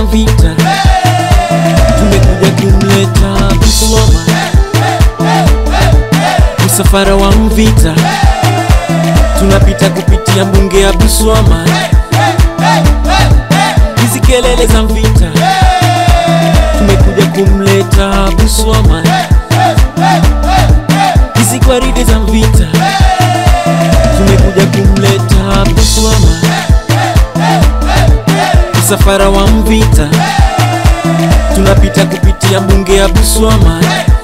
za vita, tumekuja kumleta Buswama, msafara wa mvita, tunapita kupitia mbunge ya Buswama, hizi kelele za vita, tumekuja kumleta Buswama, hizi gwaride za vita, tumekuja kumleta Buswama, msafara wa mvita, tunapita kupitia mbunge ya Buswama,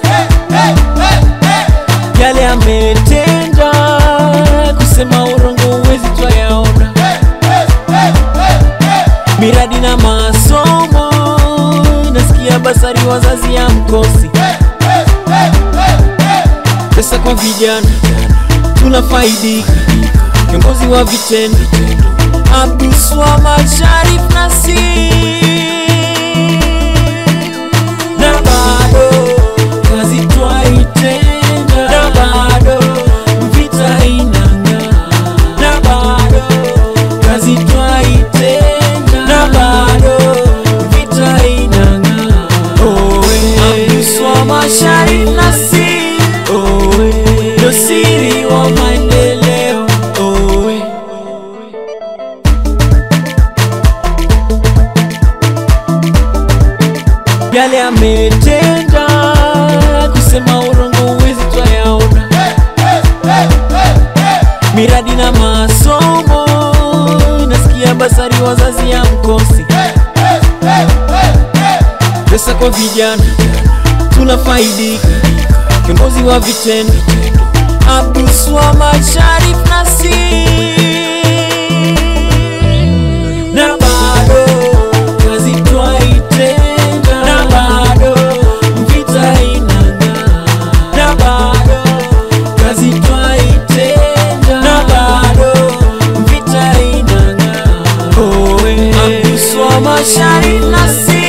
yale ametenda, kusema urongo uwezi twayaona, miradi na masomo, nasikia basari wazazi ya mkosi, pesa kwa vijana tunafaidika, kiongozi wa vitendo Abdulswamad Sharif Nassir, na bado kazi twaitenda, na bado vita inang'aa, na bado kazi twaitenda, na bado vita inang'aa. Owe Abdulswamad Sharif Nassir, owe ndo siri wa maendeleo, owe yale ametenda, kusema urongo uwezi twayaona, miradi na masomo, nasikia basari wazazi ya mkosi, pesa kwa vijana tunafaidika, kiongozi wa vitendo Abdulswamad Sharif Nassir, na bado kazi twaitenda, na bado vita inang'aa, na bado kazi twaitenda, na bado vita inang'aa. Owe Abdulswamad Sharif Nassir